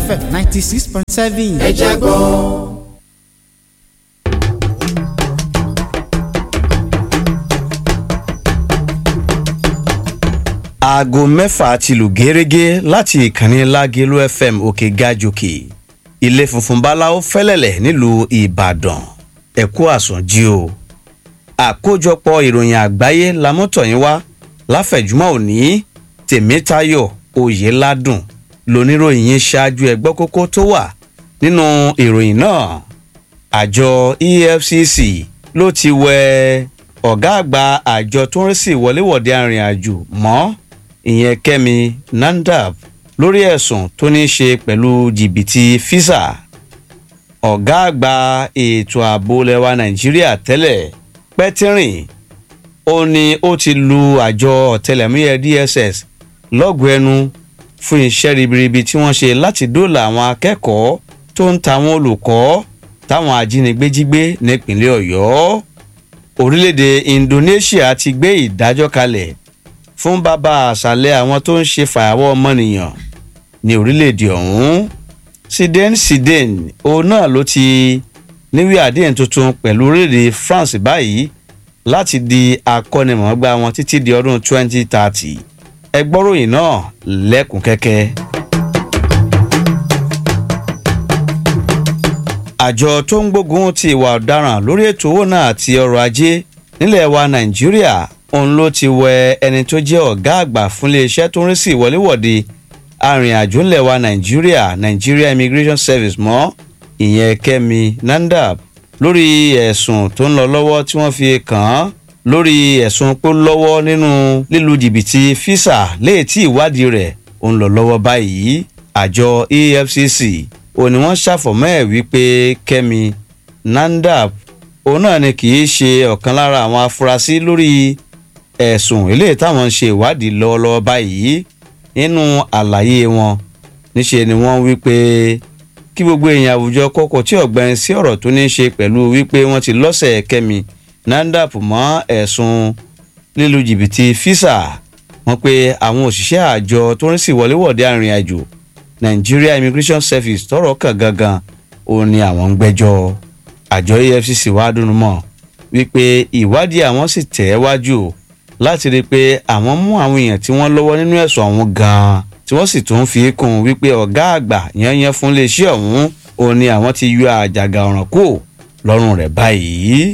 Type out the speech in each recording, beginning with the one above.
fm ninety six point seven. ẹ jẹ́ gbọ́. aago mẹ́fà ti lù gẹ́rẹ́gẹ́ láti ìkànnì lágẹ̀lú fm òkè gàjòkè ilé funfun báláwo fẹ́lẹ̀lẹ̀ nílùú ìbàdàn ẹ̀kú àsùnjí o àkójọpọ̀ ìròyìn àgbáyé lamọ́tọ̀yìn wá láfẹ̀júmọ́ òní tèmítayọ̀ oyèládùn lóníròyìn yín ṣáájú ẹgbọ́ kókó tó wà nínú ìròyìn náà àjọ efcc ló ti wẹ ọ̀gá àgbà àjọ tó ń rí sí ìwọléwọ̀de arìnrìn-àjò mọ́ ìyẹn kẹ́mi nandab lórí ẹ̀sùn tó ní í ṣe pẹ̀lú jìbìtì fisa ọ̀gá àgbà ètò ààbò lẹwa nàìjíríà tẹ́lẹ̀ pẹ́tírìn ó ní ó ti lu àjọ ọ̀tẹlẹ̀múyẹ́ dss lọ́gùn ẹnu fún iṣẹ́ ribiribi tí wọ́n ṣe láti dóòlà àwọn akẹ́kọ̀ọ́ tó ń ta àwọn olùkọ́ táwọn ajínigbé jí gbé nípínlẹ̀ ọ̀yọ́ orílẹ̀-èdè indonesia ti gbé ìdájọ́ kalẹ̀ fún bàbá àṣàlẹ̀ àwọn tó ń ṣe fàyàwọ́ ọmọnìyàn ní orílẹ̀-èdè ọ̀hún siden siden òun náà ló ti níwèé àdéhùn tuntun pẹ̀lú orílẹ̀-èdè france báyìí láti di akọ́nimọ̀ọ́gbá wọn títí di ọdún 2030 ẹgbọ́ròyìn náà lẹ́kùn kẹ́kẹ́. àjọ tó ń gbógun ti ìwà ọ̀daràn lórí ètò owó náà àti ọrọ̀ ajé nílẹ̀ wa nàìjíríà òun ló ti wẹ ẹni tó jẹ́ ọ̀gá àgbà fún iléeṣẹ́ tó ń rí sí ìwọléwọ̀de arìnrìnàjò ńlẹ̀ wa nàìjíríà nigeria immigration service mọ́ ìyẹn kẹ́mi nandab lórí ẹ̀sùn tó ń lọ lọ́wọ́ tí wọ́n fi kàn án lórí ẹ̀sùn pé lọ́wọ́ nínú lílu jìbìtì fisa léè tí ìwádìí rẹ̀ ń lọ lọ́wọ́ báyìí àjọ efcc òun ni wọ́n ṣàfọ̀mọ́ ẹ̀ wípé kẹ́mi nandab òun náà ni kì í ṣe ọ̀kan lára àwọn afurasí lórí ẹ̀sùn eléyìí táwọn ń ṣe ìwádìí lọ́wọ́lọ́wọ́ báyìí nínú àlàyé wọn níṣe ni wọ́n wí pé kí gbogbo èèyàn àwùjọ kọ́kọ́ tí ọ̀gbẹ́ni sí ọ̀rọ̀ tó ní í ṣe pẹ̀lú wípé wọ́n ti lọ́sẹ̀ kẹ́mi nandap mọ́ ẹ̀sùn lílu jìbìtì fisa wọn pé àwọn òṣìṣẹ́ àjọ tó ń sì wọléwọ̀de arìnrìn-àjò nigeria immigration service tọrọ kàn gangan òun ni àwọn ń gbẹjọ àjọ efcc wàá dùnú mọ wípé ìwádìí àwọn sì tẹ̀ ẹ́ wájú láti rí i pé àwọn mú àwọn èèyàn tí wọ́n lọ́wọ́ nínú ẹ̀sùn àwọn gan-an tí wọ́n sì tún fi kún un wípé ọ̀gá àgbà yányán fún iléeṣẹ́ ọ̀hún òun ni àwọn ti yọ àjàgà ọ̀ràn kù lọ́rùn rẹ̀ báyìí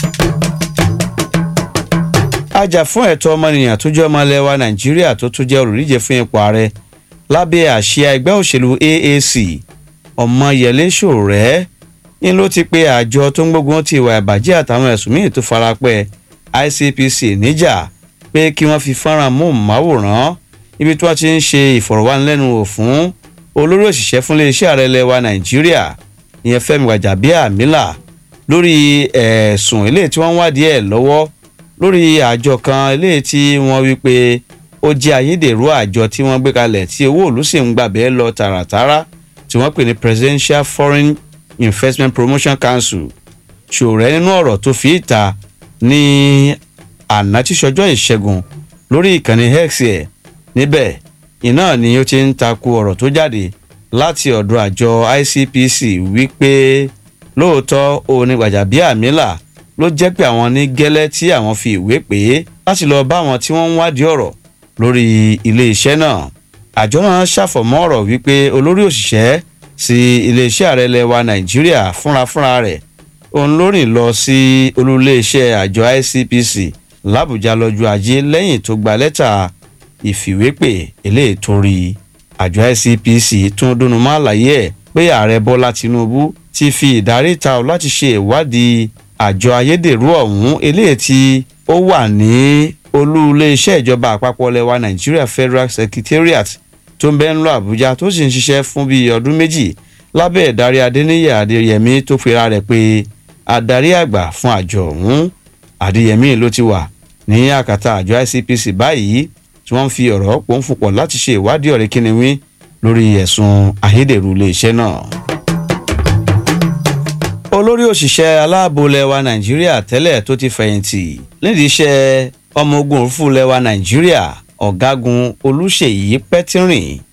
ajàfún ẹ̀tọ́ ọmọnìyàn tó jẹ́ ọmọ ilẹ̀ wa nàìjíríà tó tún jẹ́ olùdíje fún ipò ààrẹ lábẹ́ àsíá ẹgbẹ́ òṣèlú aac ọmọyẹlé ṣòrẹ́ ní ló ti pe àjọ tó ń gbógun ti ìwà ìbàjẹ́ àtàwọn ẹ̀sùn míì tó farapẹ́ icpc níjà pé kí wọ́n fi fọ́nrán móhùnmáwòrán ibi tí wọ́n ti ń ṣe ìfọ̀rọ̀wánilẹ́nuwò fún olórí òṣìṣẹ́ fún iléeṣẹ́ ààrẹ ilẹ̀ wa nàìjíríà ìyẹn fẹ́mi gbàjàbíàmílà lórí ẹ̀sùn eléyìí tí wọ́n ń wádìí ẹ̀ lọ́wọ́ lórí àjọ kan eléyìí tí wọ́n wí pé ó jẹ́ ayédèrú àjọ tí wọ́n gbé kalẹ̀ tí owó òlú sì ń gbàbẹ́ lọ tààràtàrà tí wọ́n pè ní presidential foreign investment promotion council ṣòrẹ́ nínú ọ̀rọ̀ tó fi ìta ní àná tíṣọjọ́ ìṣẹ́gun lórí ìkànnì x ẹ̀ níbẹ̀ iná ni ó ti ń takò ọ̀rọ̀ tó jáde láti ọ̀dọ̀ àjọ icpc wípé lóòótọ́ òun ni gbàjàbíàmílà ló jẹ́ pé àwọn ní gẹ́lẹ́ tí àwọn fi ìwé pè é láti lọ bá àwọn tí wọ́n ń wádìí ọ̀rọ̀ lórí iléeṣẹ́ náà àjọ náà ṣàfọ̀mọ́ ọ̀rọ̀ wípé olórí òṣìṣẹ́ sí iléeṣẹ́ ààrẹ lẹwa nàìjíríà fúnra fúnra rẹ̀ òun ló rìn lọ sí olúléeṣẹ́ àjọ icpc làbújá lọ́jọ́ ajé lẹ́yìn tó gba lẹ́tà ìfìwépè eléyìí tó rí àjọ icpc tún dúnú mọ́ àlàyé ẹ̀ pé ààrẹ bọ́lá tinubu ti fi ìdarí ta ọ láti ṣe ìwádìí àjọ ayédèrú ọ̀hún eléyìí tí ó wà ní olú iléeṣẹ́ ìjọba àpapọ̀ lẹwa nigeria federal secretariat tó ń bẹ́ ń lọ àbújá tó sì ń ṣiṣẹ́ fún bíi ọdún méjì lábẹ́ ìdarí adéníyẹ adéyẹmí tó pera rẹ̀ pé adarí àgbà fún àjọ ọ̀hún adéyẹmí ló ti wà ní àkàtà àjọ icpc báyìí tí wọ́n fi ọ̀rọ̀ pòun fòpọ̀ láti ṣe ìwádìí ọ̀rẹ́ kíniwín lórí ẹ̀sùn ayédèrú iléeṣẹ́ náà olórí òṣìṣẹ́ aláàbò lẹwa nàìjíríà tẹ́lẹ̀ tó ti fẹ̀yìntì nídìí iṣẹ́ ọmọ ogun òfurufú lẹwa nàìjíríà ọ̀gágun olùṣèyí pẹ́tírìn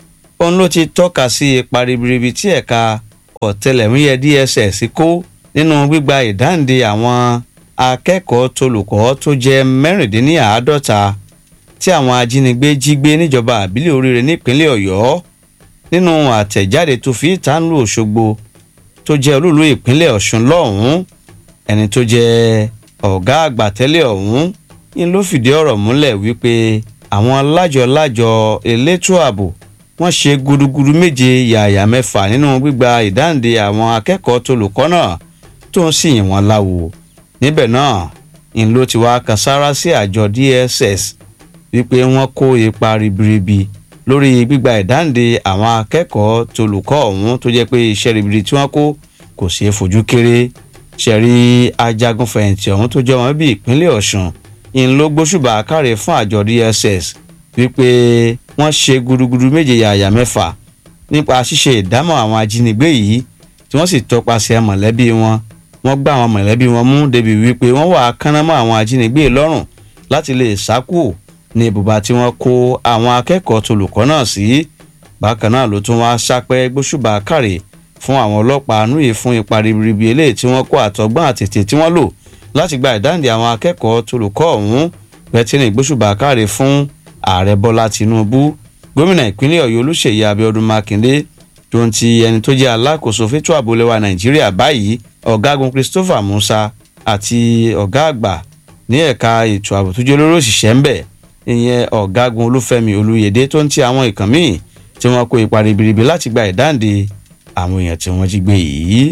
òun ló ti tọ́ka sí ipa ribiribi tí ẹ̀ka ọ̀tẹlẹ̀múyẹ́ DSS kó nínú gbígba ìdáǹdè àwọn akẹ́kọ̀ọ́ tolùkọ́ tó jẹ́ mẹ́rìndínláàádọ́ta tí àwọn ajínigbé jí gbé níjọba àbílẹ̀ oríire nípínlẹ̀ ọ̀yọ́ nínú àtẹ̀jáde tó fi ìtànlù òṣogbo tó jẹ́ olúlu ìpínlẹ̀ ọ̀ṣun lọ́hùn-ún ẹni tó jẹ́ ọ̀gá àgbà tẹ́lẹ̀ ọ̀hún ń ló fìdí ọ̀rọ̀ múlẹ̀ wípé àwọn lájọ-lájọ elétò ààbò wọ́n ṣe gudugudu méje yàyà mẹ́fà nínú gbígba ìdáǹdè àwọn akẹ́kọ̀ọ́ tolùkọ́ náà tó ń sì yìn wọ́n láwo níbẹ̀ náà ń ló ti wá kan sára sí àjọ DSS wípé wọ́n kó ipa ribiribi lórí gbígba ìdáǹdè àwọn akẹ́kọ̀ọ́ tolùkọ́ ọ̀hún tó jẹ́ pé iṣẹ́ ribiribi tí wọ́n kó kò ṣeé fojú kéré ṣẹ̀rí ajagunfẹ̀yìntì ọ̀hún tó jẹ́ wọn bí ìpínlẹ̀ ọ̀ṣun ń ló gbóṣùbà káre fún àjọ DSS wípé wọ́n ṣe gudugudu méje yàyà mẹ́fà nípa ṣíṣe ìdámọ̀ àwọn ajínigbé yìí tí wọ́n sì tọpasẹ̀ mọ̀lẹ́bí wọn wọ́n gbá àwọn mọ̀lẹ́bí wọn mú débi wípé wọ́n wà kánámọ́ àwọn ajínigbé lọ́rùn láti lè sákò ní ibùba tí wọ́n kó àwọn akẹ́kọ̀ọ́ tolùkọ́ náà sí bákan náà ló tún wá sápẹ́ gbóṣùbà káre fún àwọn ọlọ́pàá núyè fún ipa ribiribi eléyìí tí wọ́n kó àtọgbọ́n àtètè tí wọ́n lò láti gba ìdáǹdè àwọn akẹ́kọ̀ọ́ tolùkọ́ ọ̀hún bẹ́tìnì gbóṣùbà káre fún ààrẹ bọ́lá tìǹbù gómìnà ìpínlẹ̀ ọ̀yọ́ olúṣèyí abíọ́dún mákindé tó ń ti ẹni tó jẹ́ alákòóso fétò àbólẹ́wà nàìjíríà báyìí ọ̀gágun christopher musa àti ọ̀gá àgbà ní ẹ̀ka ètò ààbò tó jẹ́ olóró òṣìṣẹ́ ń bẹ̀ ìyẹn ọ̀gágun olúfẹ́mi olúyèdè tó ń ti àwọn ìkàn míì tí wọ́n kó ipa ribiribi láti gba ìdáǹdè àwọn èèyàn tí wọ́n jí gbé yìí.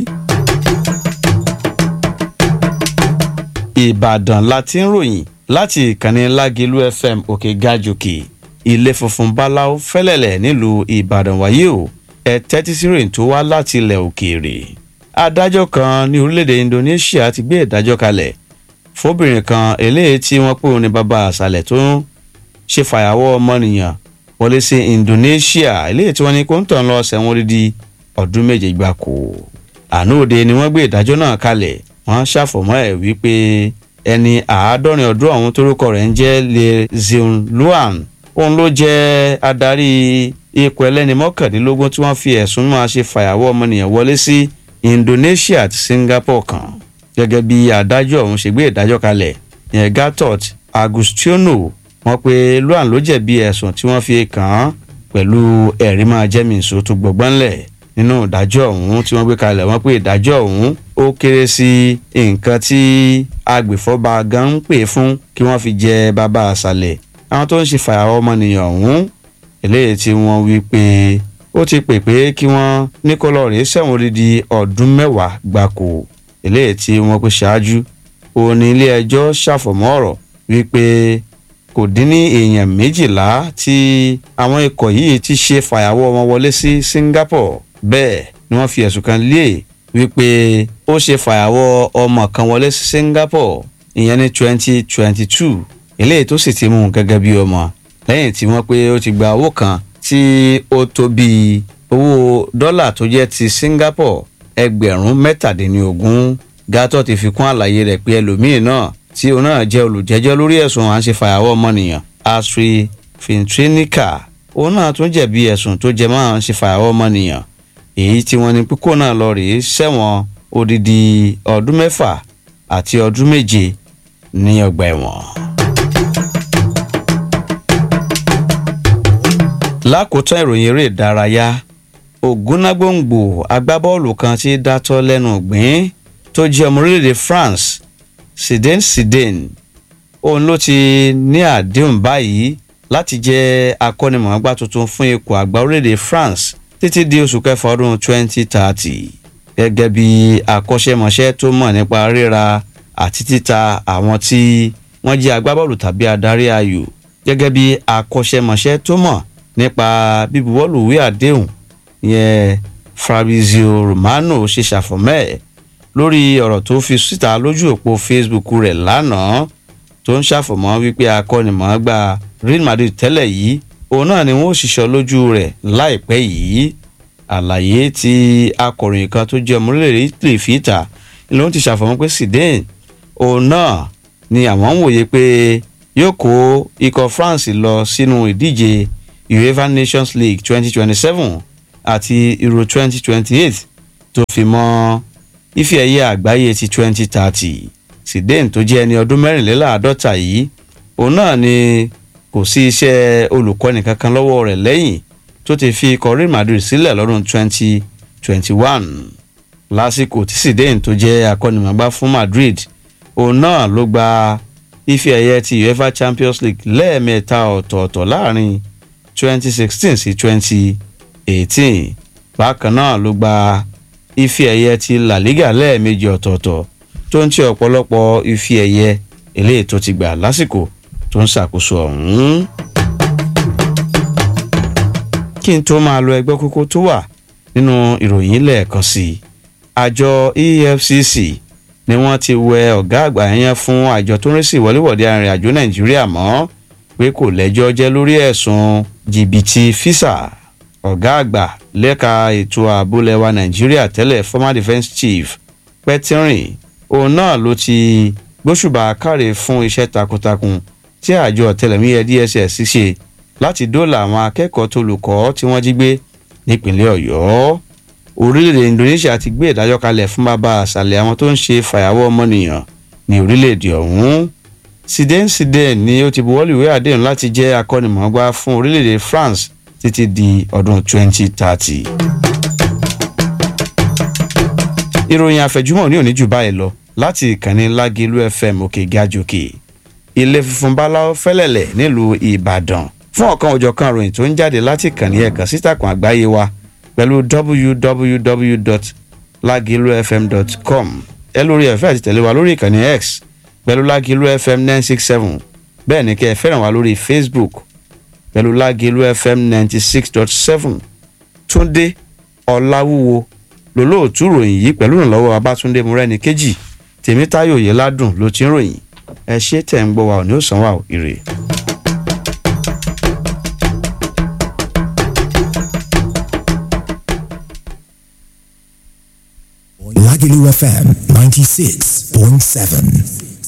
ìbàdàn la ti ń ròyìn láti ìkànnì lágẹ̀lú fm òkè gàjòkè ilé funfun báláú fẹ́lẹ́lẹ̀ nílùú ìbàdàn wáyé o ẹ tẹ́tí sí ròyìn tó wá láti ilẹ̀ òkèèrè. adájọ́ kan ní orílẹ̀-èdè indonesia ti gbé ìdájọ́ kalẹ̀ fóbìnrin kan eléyìí tí wọ́n pè ní bàbá àṣàlẹ̀ tó ń ṣe fàyàwọ́ ọmọnìyàn wọlé sí indonesia eléyìí tí wọ́n ní kó ń tàn lọ sẹ́wọ̀n dídí ọdún méje gbáko. àná òde ni wọ́n gbé ìdájọ́ náà kalẹ̀ wọ́n ṣàfọ̀mọ́ ẹ̀ wípé ẹni àádọ́rin ọdún ọ̀hún torúkọ rẹ̀ ń jẹ́ le zeun luan òun ló jẹ́ adarí ikọ̀ ẹlẹ́ni mọ́kàndínlógún tí wọ́n fi ẹ̀sùn máa ṣe fàyàwọ́ ọmọnìyàn wọlé sí indonesia àti singapore kan gẹ́gẹ́ bí adájọ́ ọ̀hún ṣe gbé ìdájọ́ kalẹ̀ yẹn gatot agustiono wọ́n pe luan ló jẹ̀bi ẹ̀sùn tí wọ́n fi kàn án pẹ̀lú ẹ̀rí máa jẹ́mìísọ tó gbọ̀gbọ́nlẹ̀ nínú ìdájọ́ ọ̀hún tí wọ́n gbé kalẹ̀ wọ́n pé ìdájọ́ ọ̀hún ó kéré sí nǹkan tí agbèfọ́ba gan ń pè fún kí wọ́n fi jẹ bàbá àṣàlẹ̀ àwọn tó ń ṣe fàyàwọ́ ọmọnìyàn ọ̀hún eléyìí tí wọ́n wí pé ó ti pè pé kí wọ́n ní kó lọ rèé sẹ́wọ̀n odidi ọdún mẹ́wàá gbáko eléyìí tí wọ́n pè ṣáájú òun ní ilé ẹjọ́ ṣàfọ̀mọ́ ọ̀rọ̀ wípé kò dín ní èèyàn méjìlá tí àwọn ikọ̀ yìí ti ṣe fàyàwọ́ wọn wọlé sí Singapore bẹ́ẹ̀ ni wọ́n fi ẹ̀sùn kan lé wípé ó ṣe fàyàwọ́ ọmọ kan wọlé sí Singapore ìyẹn ní twenty twenty two eléyìí tó sì ti mú un gẹ́gẹ́ bí ọmọ lẹ́yìn tí wọ́n pé ó ti gba owó kan tí ó tó bíi owó dọ́là tó jẹ́ ti Singapore ẹgbẹ̀rún mẹ́tàdínlógún gátọ́ ti fi kún àlàyé rẹ̀ pé ẹlòmíín náà tí òun náà jẹ́ olùjẹ́jọ́ lórí ẹ̀sùn à ń ṣe fàyàwọ́ ọmọnìyàn Astrid Fintrinica òun náà tún jẹ̀bi ẹ̀sùn tó jẹ mọ́ à ń ṣe fàyàwọ́ ọmọnìyàn èyí tí wọ́n ní pípò náà lọ rèé sẹ́wọ̀n odidi ọdún mẹ́fà àti ọdún méje ní ọgbà ẹ̀wọ̀n. lákòótán ìròyìn eré ìdárayá ògúnnágbòǹgbò agbábọ́ọ̀lù kan tí dátọ́ lẹ́nu gbìn tó jẹ́ ọmọ orílẹ̀-èdè France Zidane Zidane òun ló ti ní àdéhùn báyìí láti jẹ́ akọ́nimọ̀ọ́gbá tuntun fún ikọ̀ àgbà orílẹ̀-èdè France títí di oṣù kẹfà ọdún 2030 gẹ́gẹ́ bí akọ́ṣẹ́mọṣẹ́ tó mọ̀ nípa ríra àti títa àwọn tí wọ́n jẹ́ agbábọ́ọ̀lù tàbí adarí ayò gẹ́gẹ́ bí akọ́ṣẹ́mọṣẹ́ tó mọ̀ nípa bíbuwọ́lù ìwé àdéhùn yẹn Fabrizio Romano ṣe ṣàfọ̀mẹ́ lórí ọ̀rọ̀ tó fi síta lójú òpó Facebook rẹ̀ lánàá tó ń ṣàfọ̀mọ́ wípé akọ́nimọ̀ọ́gbá Real Madrid tẹ́lẹ̀ yìí òun náà ni wọ́n ṣiṣọ́ lójú rẹ̀ láìpẹ́ yìí àlàyé tí akọ̀ròyìn kan tó jẹ́ ọmọlẹ́rẹ̀ Italy fìtà ló ti ṣàfọ̀mọ́ pé Zidane òun náà ni àwọn ń wòye pé yóò kó ikọ̀ France lọ sínú ìdíje uefa nations league twenty twenty seven àti euro twenty twenty eight tó fi mọ́ ife ẹ̀yẹ àgbáyé ti twenty thirty Zidane tó jẹ́ ẹni ọdún mẹ́rìnléláàádọ́ta yìí òun náà ni kò sí iṣẹ́ olùkọ́ni kankan lọ́wọ́ rẹ̀ lẹ́yìn tó ti fi ikọ̀ Real Madrid sílẹ̀ lọ́dún twenty twenty one lásìkò tí Zidane tó jẹ́ akọ́nimọ̀gbá fún Madrid òun náà ló gba ife ẹ̀yẹ ti UEFA Champions League lẹ́ẹ̀mẹ́ta ọ̀tọ̀ọ̀tọ̀ láàrin twenty sixteen sí twenty eighteen bákan náà ló gba ife ẹ̀yẹ ti La Liga lẹ́ẹ̀mejì ọ̀tọ̀ọ̀tọ̀ tó ń ti ọ̀pọ̀lọpọ̀ ife ẹ̀yẹ eléyìí tó ti gbà lásìkò tó ń ṣàkóso ọ̀hún. kí n tó máa lo ẹgbẹ́ kókó tó wà nínú ìròyìn lẹ́ẹ̀kan sí i àjọ EFCC ni wọ́n ti wẹ ọ̀gá àgbà yẹn fún àjọ tó ń rí sí ìwọléwọ̀de arìnrìn-àjò Nàìjíríà mọ́ pé kò lẹ́jọ́ jẹ́ lórí ẹ̀sùn jìbìtì físà ọ̀gá àgbà lẹ́ka ètò ààbò lẹwa Nàìjíríà tẹ́lẹ̀ former defence chief Pẹ́tírìn òun náà ló ti gbóṣùbà káre fún iṣẹ́ takuntakun tí àjọ ọ̀tẹlẹ̀múyẹ́ DSS ṣe láti dóòlà àwọn akẹ́kọ̀ọ́ tó lùkọ́ tí wọ́n jí gbé nípínlẹ̀ Ọ̀yọ́ orílẹ̀-èdè Indonesia ti gbé ìdájọ́ kalẹ̀ fún bàbá àṣàlẹ̀ àwọn tó ń ṣe fàyàwọ́ ọmọnìyàn ní orílẹ̀-èdè ọ̀hún Zidane Zidane ni ó ti buwọ́lù ìwé àdéhùn láti jẹ́ akọ́nimọ̀ọ́gbá fún orílẹ̀-èdè France títí di ọdún 2030. ìròyìn àfẹ̀júmọ́ ní òní jù báyìí lọ láti ìkànnì Lágẹ̀lú FM òkè gàjòkè ilé funfun báláwo fẹ́lẹ̀lẹ̀ nílùú Ìbàdàn fún ọ̀kan òjọ̀kan ìròyìn tó ń jáde láti ìkànnì ẹ̀kan sítàkùn àgbáyé wa pẹ̀lú www.lagilufm.com ẹ lórí ẹ̀fẹ́ àti tẹ̀lé wa lórí ìkànnì X pẹ̀lú Lagilu FM nine six seven bẹ́ẹ̀ ni kẹ́ ẹ fẹ́ràn wa lórí Facebook pẹ̀lú Lagilu FM ninety six dot seven Túndé Ọláwúwo lólóòtú ròyìn yìí pẹ̀lú ìrànlọ́wọ́ Abátúndé Múrẹ́ni kejì Tèmítáyọ̀ Yẹládùn ló ti ń ròyìn ẹ ṣé tẹ̀ ń gbọ́ wa ò ní ó sàn wá ò ire. Lagelu FM 96.7.